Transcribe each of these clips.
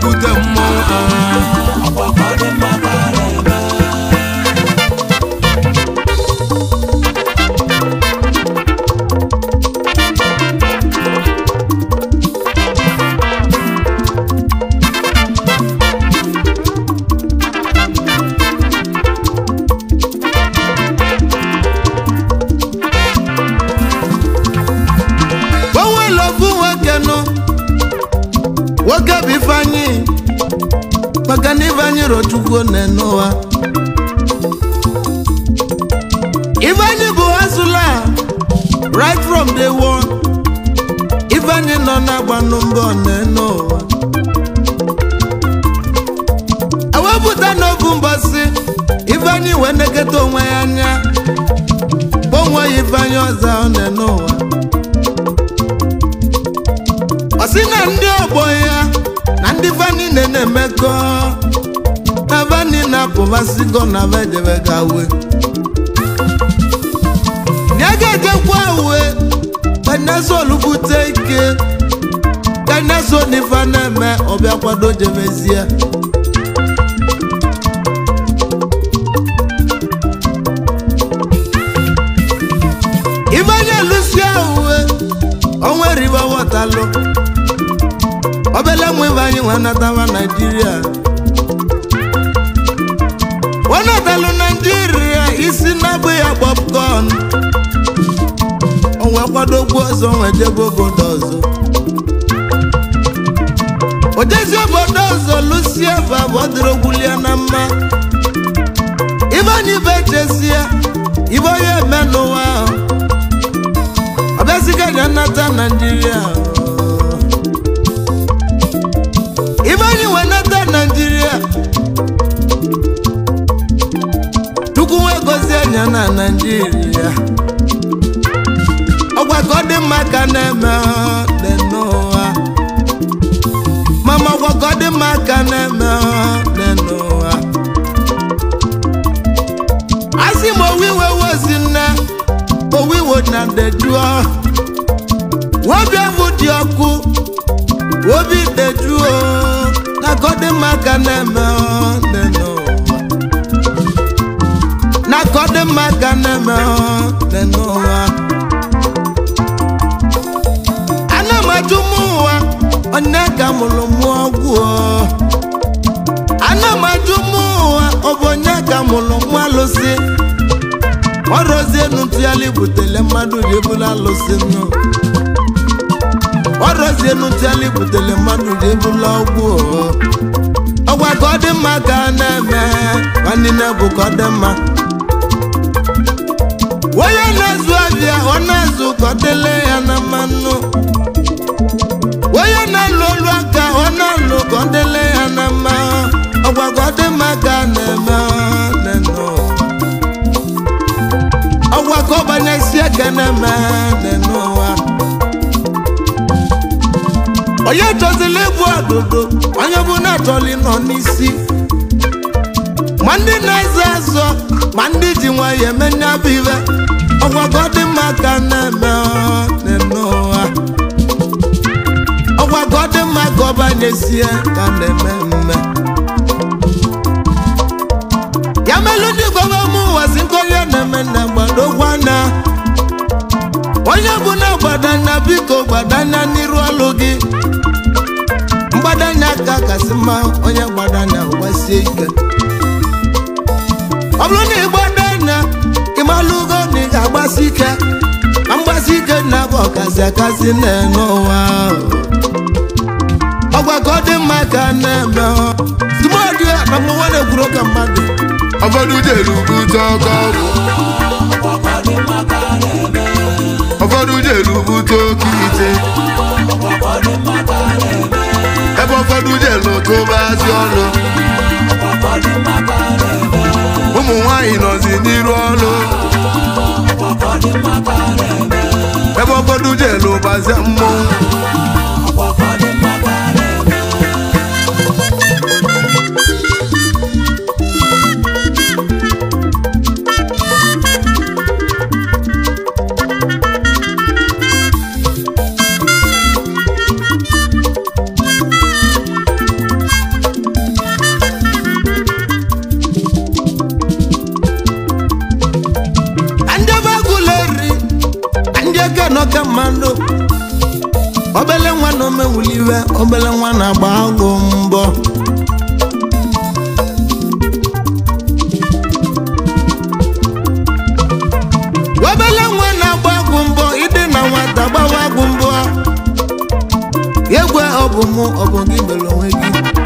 na-ebute mmọnwụ ah. onwere ofu nwoke nụ nwoke bụ ifeanyị maka na ifeanyị rochukwu n'ụwa ifeanyị bụ azụla right from day one ifeanyị nọ na-agbanụ mbọ n'ụwa ewepụta n'ofu mbọsị ifeanyị wee neketa onwe ya anya onwe ya ifeanyị ọzọ ọ n'ụwa ọ sị na ndị ọgbọ ya na ndị vani na-emekọ na vani na-apụbasịgo na vedebega uwe ya ga-ejekwa uwe kanyason bute ike kanyason ife na-eme ọbịa kwado jebezie ifeanya lusia uwe onwe riba wọtalụ obele nwa ibe anyị nwe nataba naijiria wenatalụ naijiria isi na-abụ ya popcorn onwe kwadogbu ọzọ nwe jebe obodo ọzọ ojezi obodo ọzọ lusie bụ abụọdịrogwulia na mma ibe anyị be chesie ibe onye eme n'ụwa ahụ ọbịaziga ya nata naijiria ibe anyị wee nata naijiria chukwu wee gozie anya na naijiria ọgwa ka ọ dị mma ka na-eme dị n'ụwa mama ọgwa ka ọ dị mma ka na-eme dị n'ụwa asị m owiwe wozi nne owiwo na dejuo nwobi ahụ dị ọkụ obi dejuo na ka ọ dị mma ka na-eme dị n'ụwa na ka ọ dị mma ka na-eme dị n'ụwa ana m ajụ m ụwa onye ka mụrụ mụ ọgwụ ana m ajụ m ụwa ọ bụ onye ka mụrụ mụ alụsị ọrụzie ntụgharị butele mmadụ ji ebula alụsị nụ ọrụzie ntụgharị butele mmadụ ji ebula ọgwụ ọgwa ka ọ dị mma ka a na-eme nwanne bụ ka ọ dị mma onye na-azụ abịa ọ na-azụ ka ọ dịle ya na mmanụ onye na-alụ olu aka ọ na-alụ ka ọ dịle ya na mma ọgwa ka ọ dị mma ka a na-eme nenụ ọgwa ka ọ banyesi aka na-eme n'ụwa onye chọzila ịbụ ọdụdụ onye bụ na-achọli nọ n'isi ma ndị na-azọ azọ ma ndị ji nwayọ eme nyabụ ibe ọgwa ka ọ dị mma ka na-eme n'ụwa ọgwa ka ọ dị mma ka ọ banyesie ka na-eme mme ya melụ ndị gọva m ụwa si nkọrịa na-eme na gbadogwa na onye bụ na gbadanya biko gbadanya n'iru ọlụ gị mgbadanya ka kasị mma onye gbadanya gbasie ike ọ bụrụ na ịgbadanya ịmalụgo na ị ga-agbasi ike ma mgbasi ike na-abụ ọkazi akasị na-ene ụwa ọgwa ka ọ dị mma ka a na-eme tụmọdụ ya na mụnwa na-ekwuru ka mmadụ ụfọdụ jere bute ọkọ ọgwụ ụfọdụ jere bute oke ite ebe ụfọdụ jere tụbazi ọnụ ụmụ nwanyị nọzi n'iru ọnụ ebe ụfọdụ jere ụbazi mmọnwụ obele nwa na omewuliwe obele nwa na-agba agụ mbọ obele nwa na-agba agụ mbọ ịdị na nwata gbawa agụ mbọ egwe ọ bụ mụ ọ bụ gị mere onwe gị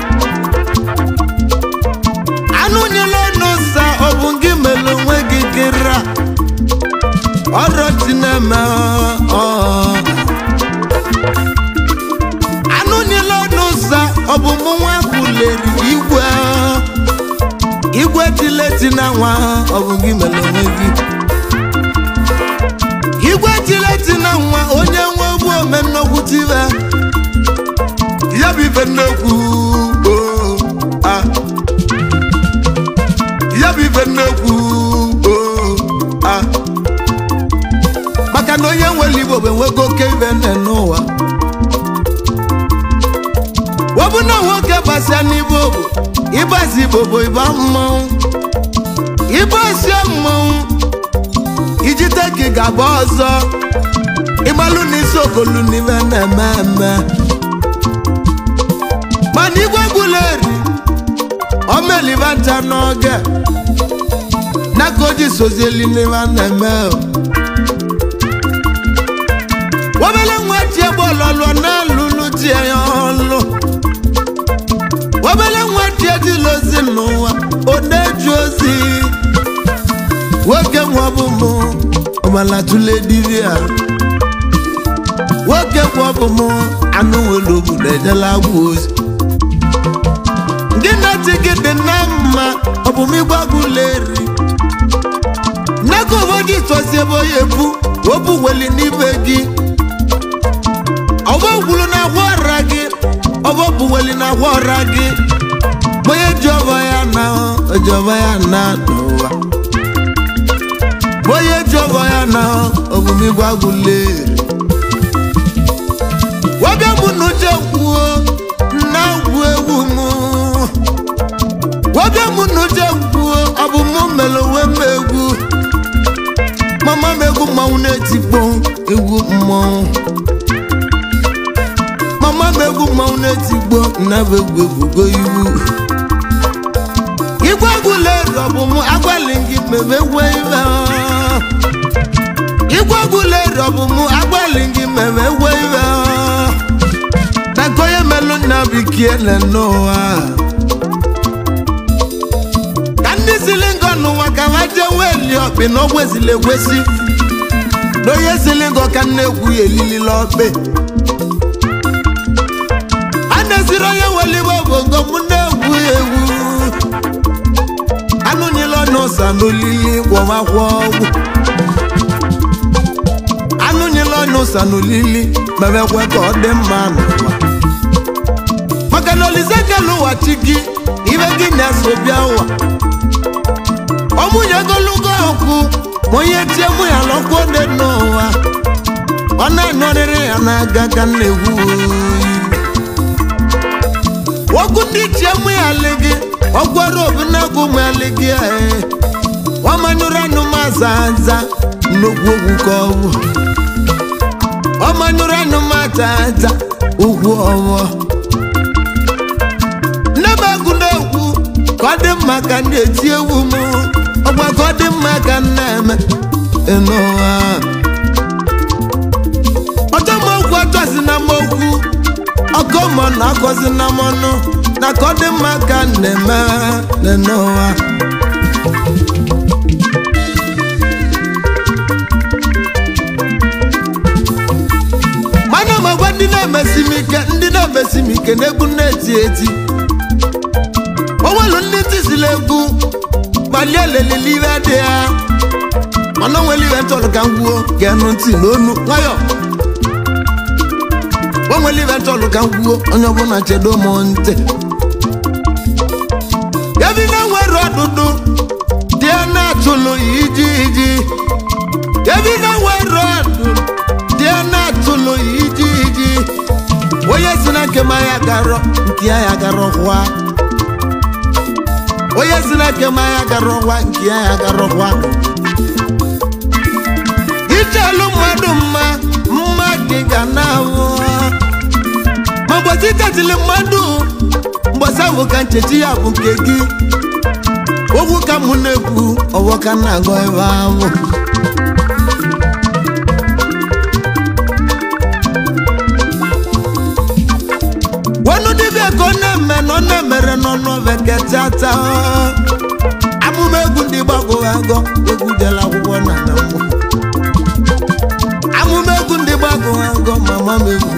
anụ nyela n'ụsa ọ bụ gị mere onwe gị kịra ọrọchi na-eme ọ anụ nyela n'ụsa ọ bụ mụ nwa kwuleri igwe igwe tileti na nwa ọ bụ gị mere onwe gị igwe tileti na nwa onye nwe ogbu ome nnukwu tive ya bụ ife nnekwu oo, ah. ya bụ ife nnekwu oo, ah. maka na onye nwere igbo bụ enwego oke ibe nne n'ụwa wọbụ na nwoke gbasịa n'igbo bụ ịgbazi igbo bụ ịba mmanwụ ịgbasie mmanwụ ijite ka ị ga-agba ọzọ ịgbalụ n'isi okolu n'ime na-eme eme mana igwe gwuleri omeliba ncha n'oge n'aka oji sozieli n'ime na-eme obele nwa tie bọọlụ na-alụlụ tie ya ọlụ obele nwa tie dịla ozi n'ụwa ọ na-eji ozi nwoke nwa bụ mụ ọbala tụle diri ya nwoke nwa bụ mụ anụ nwere obodo ejela agwa ozi ndị na-eti gị dị na mma ọ bụ m ịgbagụleri nneka obodo itozi ebe onye ebu obu weli n'ibe gị ọbọ gwuru na agwa ọra gị ọbọ bụ weli na agwa ọra gị onye ji ọbọ ya na oji ọbọ ya na n'ụwa onye ji ọbọ ya na omume ịgbagụleri nwoke bụ na uche kwuo na agwụ egwu m nwoke mụ na uche kwuo ọ bụ mụ mere onwe m egwu mama m egwu mmanwụ na-etikpo egwu mmọnwụ mama m egwu mmanwụ na-etikpo nnabụ egwu egwugo iwu igwe egwuleri ọ bụ mụ agbalị gị mebe egwu ibe igwe egwuleri ọ bụ mụ agbalị gị mebe egwu ibe na nke onye melụ nna bikie na n'ụwa ka ndị sili ngọ n'ụwa ka ha jee weli ọkpị na ọgwụ ezili egwesi na onye sili ngọ ka nna egwu ya elilila ọkpị a na-esiri onye welibe obongo mụ na-egwu ya egwu anụnyela ọnụ ụsa n'olili gwọmakwa ọgwụ anụnyela ọnụ ụsa n'olili mebekwe ka ọ dị mma n'ụwa maka na olise kelu ụwa chi gị ibe gị na-eso bịa ụwa ọmụnye ogologo ọkụ ma onye tie mụ ya lọkwuo dị n'ụwa ọ na-anọrịrị ya n'aka ka m na-egwu okwu ndị tie mụ ya lị gị ọgwara obinagụ mụ ya lị gị ee ọmanyụrụ anụ m aza aza nnukwu ogwu ka ọ bụ ọmanyụrụ anụ m aza aza ugwu ọwọ nne m egwu na-egwu ka ọ dị mma ka ndị eti egwu m ọgwa ka ọ dị mma ka m na-eme n'ụwa ọtọ m okwu ọtọzi na m okwu ọkọ mọ na akọzi na m ọnụ na ka ọ dị mma ka m na-eme n'ụwa mana m agwa ndị na-emesi m ike ndị na-emesi m ike na-egwu na-eti eti onwelu ndị tisila egwu gbalie elelili ibe dị ya mana onwere ibe ntọrọ ka m gwuo ga-enụ ntị n'onu nwayọ onwere ibe ntọrọ ka m gwuo onye ọbụla chedo m ntị ebi na-enwere ọdụdụ dị ya na-atụlụ iji iji ebi na-enwere ọdụ dị ya na-atụlụ iji iji onye si na nke ma ya garọ nke ya ya garọ kwa onye si na nke ma ya garọ kwa nke ya ya garọ kwa ichelu mmadụ mma mma gị ga na-awụ chetili mmadụ mgbasa bụ ka nchechi ya bụ nke gị okwu ka mụ na-ekwu ọwọ ka m na-agọ ebe ahụ wọnú dibịa ka ọ na-eme na ọ na-emere n'ọnụ beketata amụma egwu ndị gbagọrọ agọ egwu jela akwụkwọ na na mmụ amụma egwu ndị gbagọrọ agọ mama m egwu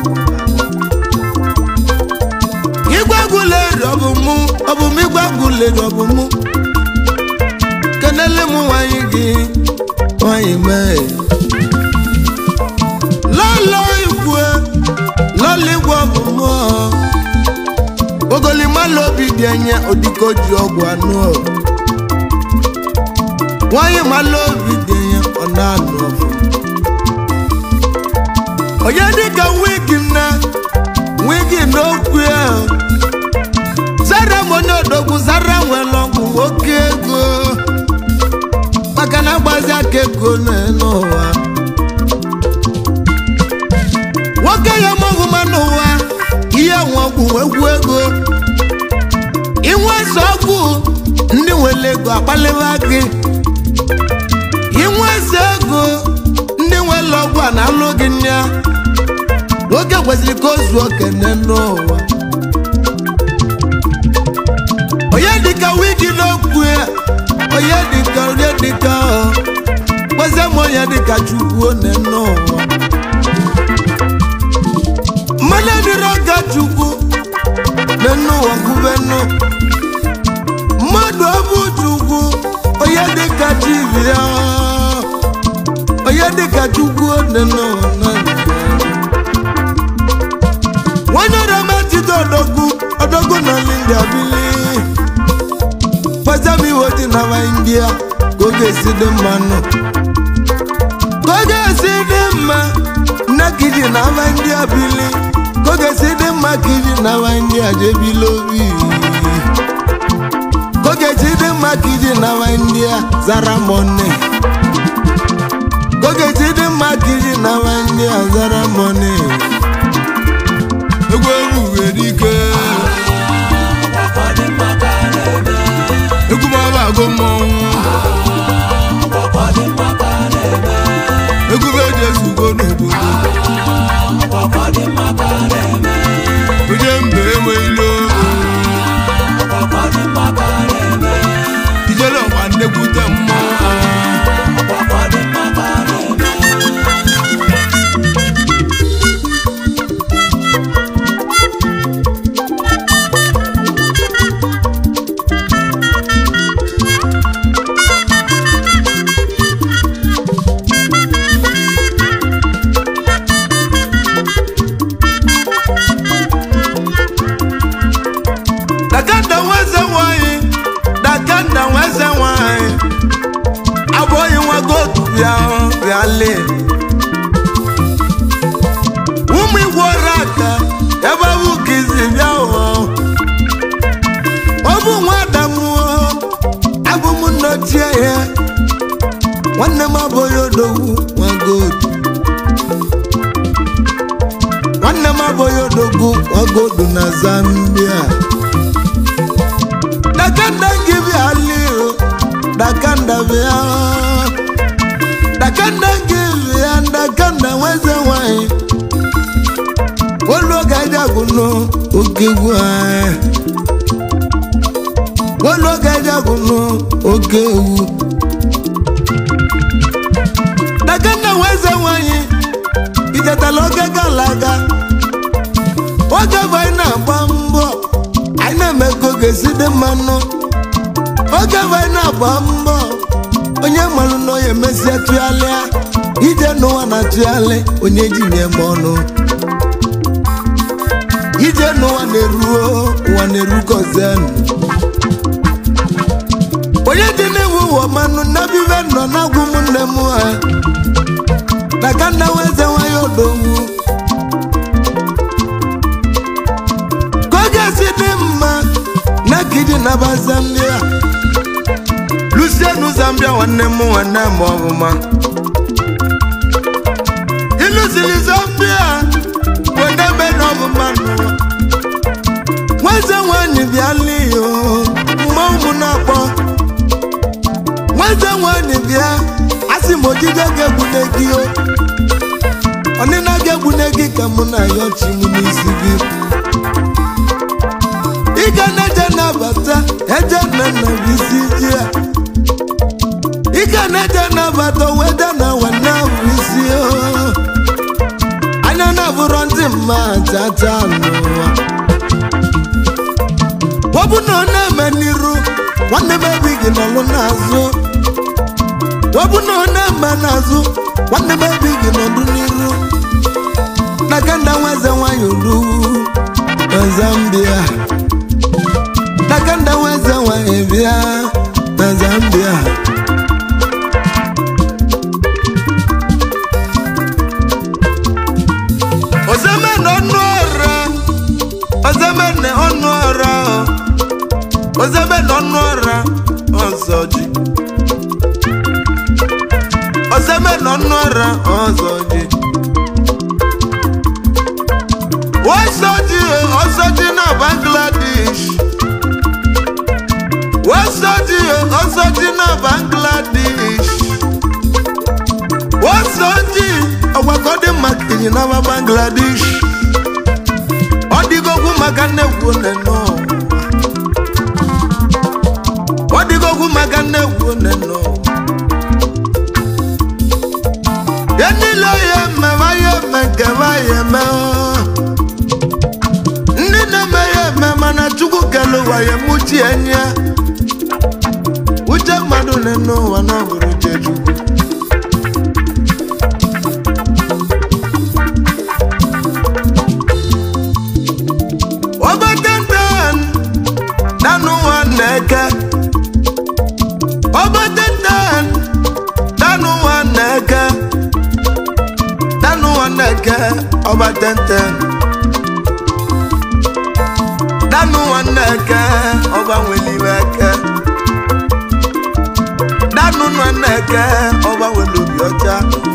igwe egwu leri ọ bụ mụ ọ bụ m igwe egwu leri ọ bụ mụ kenele m nwanyị gị nwanyị mee lọlọ ikwe lọlọ igwe ọ bụ mụ ogolimala obi dị enye odiko ji ọgwụ anụ ọ. nwanyị mala obi dị enye ọ na-anụ ọfụ onye dịka wigi nne wigi n'okwu ya zara m onye odogwu zara nwere ọgwụ oke ego maka na agbazi aka ego n'ụwa nwoke ya mọgwụma n'ụwa ihe nwọgwụ egwu ego inwe eze ọgwụ ndị nwere ego akpaliwa gị inwe eze ego ndị nwere ọgwụ a na-alụ gị nya nwoke kwesịrị ka o zuo kene n'ụwa onye dịka wigi n'okwu ya onye dịka onye dịka ọ kwesị m onye dịka chukwu one n'ụwa mmanụ dịrị ọga chukwu n'enu ụwa gụbenụ mmadụ ọbụ chukwu onye dịka chibia onye dịka chukwu one n'ụwa na nwanyị ọrịametide odogwu odogwu na india bili gbazamiwo dị na india ka ọ ga-esi dị mma nụ ka ọ ga-esi dị mma nne ka iji na aba ndị a bili ka ọ ga-esi dị mma ka iji na aba ndị a jee bili obi ka ọ ga-esi dị mma ka iji na aba ndị a zara mọne ka ọ ga-esi dị mma ka iji na aba ndị a zara mọne egwu egwu nwere ike egwu ma ọ bụ agụ mmọnwụ egwu bụ eji ezugo n'obodo onye mba enwe ilo ijele ọgba nnekwute mmọnwụ dakanda nweze nwanyị dakanda nweze nwanyị abụghị nwa gotu bịa bịale ụmụ igwe ọrụ aka ebe ọ bụ ka izi bịa ụọ ọ bụ nwa adamuo abụ m nnochie ya nwanne m abụghị odogwu nwa gotu nwanne m abụghị odogwu nwa gotu na zambia dakanda ngibia lio dakanda bia dakanda ngibia dakanda weze nwanyị olu gaja gunu ogegwu anyị olu gaja gunu ogewu dakanda weze nwanyị ijetala oge gara aga oge bụ anyị na-agba mbọ anyị na-eme ka oge si dị mmanụ oge bụ anyị na-agba mbọ onye malụ na onye mesie tụgharịa ije n'ụwa na tụgharị onye ji nye m ọnụ ije n'ụwa na-eruo ụwa na-erukozen onye dị n'iwu ụwa manụ nabive nọ na-agwụ m nne m ha na ka nna weze nwanyị odogwu ka ọ ga-esi dị mma na kidi naba zambia lusienu zambia nwanne m nwanne m ọbụma ịlụziri zambia wedebe n'ọbụma n'ụwa nwanyị bịala iyo mma ụmụ na-akpọ nweze nwanyị bịa asị m ojije ga-egbune gị o ọnịna ga-egbune gị ka mụ na ya ọchị m n'isi gị ịga na-eje nabata eje na nna bụ isi ji ya ịga na-eje nabata wede na wena bụ isi o anya na-abụrọ ndị mma chacha n'ụwa ọ bụ na ọ na-eme n'iru nwanne m ebi gị nọlụ n'azụ ọ bụ na ọ na-eme n'azụ nwanne m ebi gị nọdụ n'iru na kanda nweze nwanyị olu na Zambia na kanda nweze nwanyị bịa na Zambia ozemene ọnụ ọra ozemene ọnụ ọra ozemene ọnụ ọra ọzọ ji ozemene ọnụ ọra ọzọ ji ọzọ ji ọzọ ji na Bangladesh ọzọ ji ọzọ ji na Bangladesh ọzọ ji ọgbakọ dị maka inyi na Bangladesh ọ dịgokwu maka nnekwu neno ọ dịgokwu maka nnekwu neno ya niile ya eme ma ya eme nke ma ya eme ndị na-eme ya eme mana Chukwu kele ụwa ya mụchi enyi uche mmadụ neno ụwa na ọ bụrụ uche Chukwu Obatenten danu nwaneke Obatenten danu nwaneke danu nwaneke Obatenten danu nwaneke ọba nweliweke danu nwaneke ọba welobi ọcha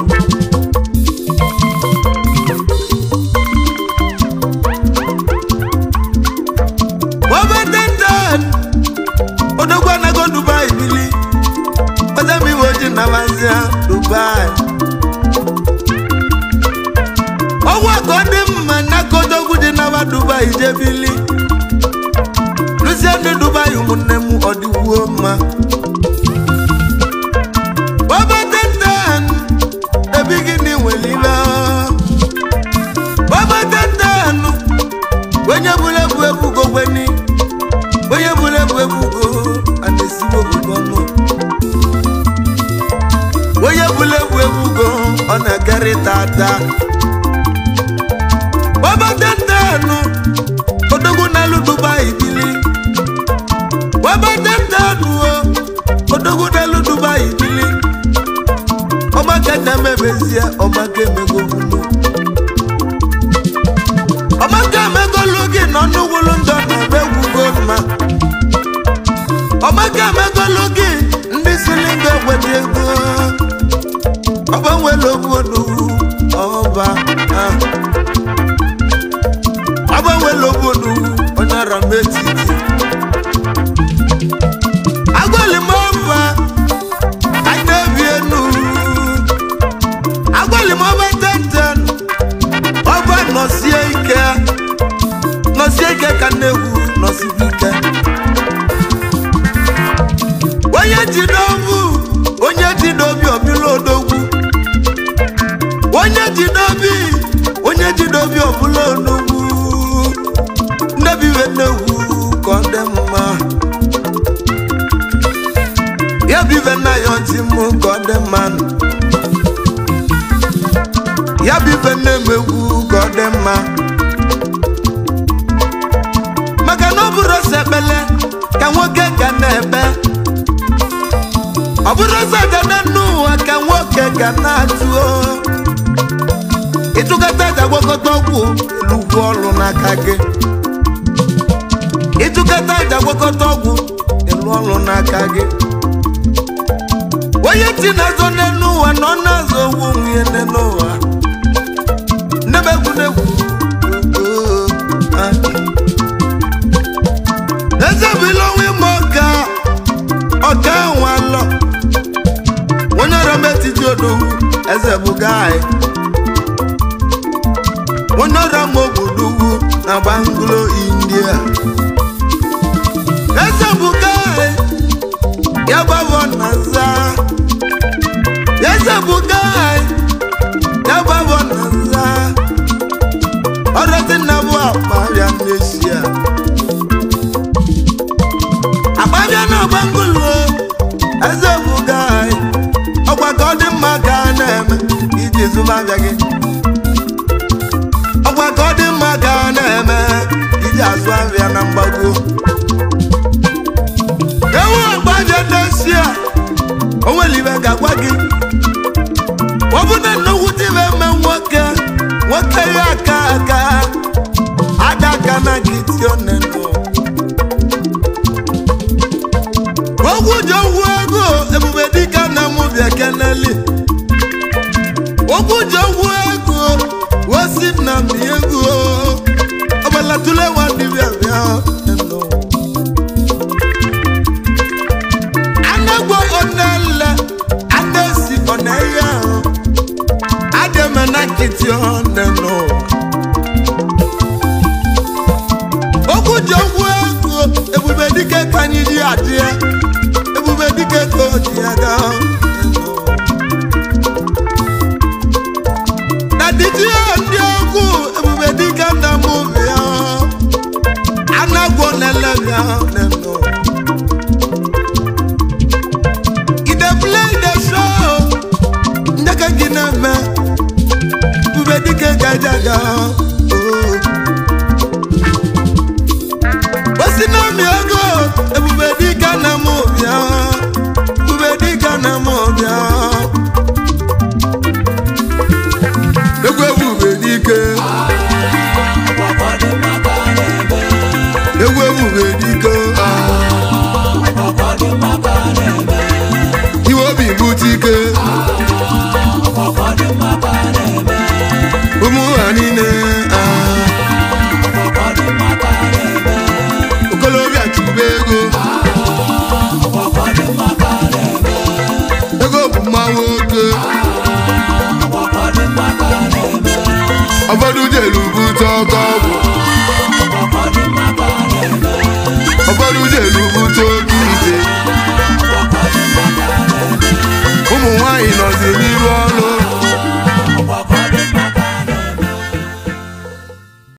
Obatenten odogwu anago Dubai bili ozemiwe oji namazia Dubai ọgwụ akọ dị mma n'aka odogwu dị nama Dubai jebili lusie ndị Dubai ụmụnne m ọdịwuo mma Obatenten ebi gịnị nwelibe Obatenten onye bụrụ ebu ebugo gweni onye bụrụ ebu ebugo a na-esigo obodo ọnụ onye bụrụ ebu ebugo ọ na-ekerịta ata Obatenten odogwu n'elu Dubai bili Obatenten odogwu n'elu Dubai bili ọmaka na-emebezie ọmaka emegogunu ọmaka emegolu gị nọ n'ugwulu ndọ na-ebe egwugo mma ọmaka emegolu gị ndị sili nga egwedi ego ọgbanwela obodo ọba ah. ọgbanwela obodo onye ara m etiti agwali m ọba anyị na-ebi enu agwali m ọba tenten ọba nọsie ike nọsie ike ka nnegwu nọsibu ike onye ji n'obu onye ji n'obi ọbụla odogwu onye ji n'obi onye ji n'obi ọbụla onugwu nnebiwe nnegwu ka ọ dị mma ya bibe nna ya ọtị mụ ka ọ dị mma ya bibe nne m egwu ka ọ dị mma maka na ọ bụrụ ọsọ ekpele ka nwoke ga na-ebe ọ bụrụ ọsọ dada n'ụwa ka nwoke ga na-atụ ịtụkọta aja gwakọta ọgwụ elugwu ọrụ n'aka gị ịtụkọta aja gwakọta ọgwụ elu ọrụ n'aka gị onye ti na-azọ n'elu ụwa na ọ na-azọ owu onwe ya n'elu ụwa nnebe egwu n'egwu eze buga anyị onye ọrịa ma obodo ugwu na banglo india eze buga anyị ya gbabọ na nza eze buga anyị ya gbabọ na nza ọrụzi nna bụ akpabịa n'esia akpabịa na banglo eze buga anyị ọkwa ka ọ dị mma ka a na-eme iji zụmabịa gị ọkwa ka ọ dị mma ka a na-eme iji azụ abịa na mgbago ewu agbaje dosia onwere ibe ga-agwa gị ọ bụ na nnukwu ibe eme nwoke nwoke ya aka aka ada aka na gị tionenụ ogwu ji ogwu ego ebube dịka na mụ bịa keneli ogwu ji ogwu ego wosi na m ego ọbala tule nwa dibịa bịa eno. anagbo onele adesi oneye ahụ ademe na nkịtị ọnenụ okwu ji okwu ego ebube dike ka anyị ji adị ya ebube dike ka o ji ya gaa na dịji ndị okwu ebube dike na mụ bịa anagwo nele bịa nenụ i dey play the show ndeke gị na-eme ebube dike gajaga oh. osi n'omi ego ebube dike na mụ bịa ebube dike na mụ bịa egwu ebube dike egwu ebube dike iwe obi bute ike ụmụ ha niile ah. okolobịa chụba ego ego bụ mma nwoke ụfọdụ jelu bute ọkọ ọgwụ ụfọdụ jelu bute oke ite ụmụ nwanyị nọzi n'iru ọrụ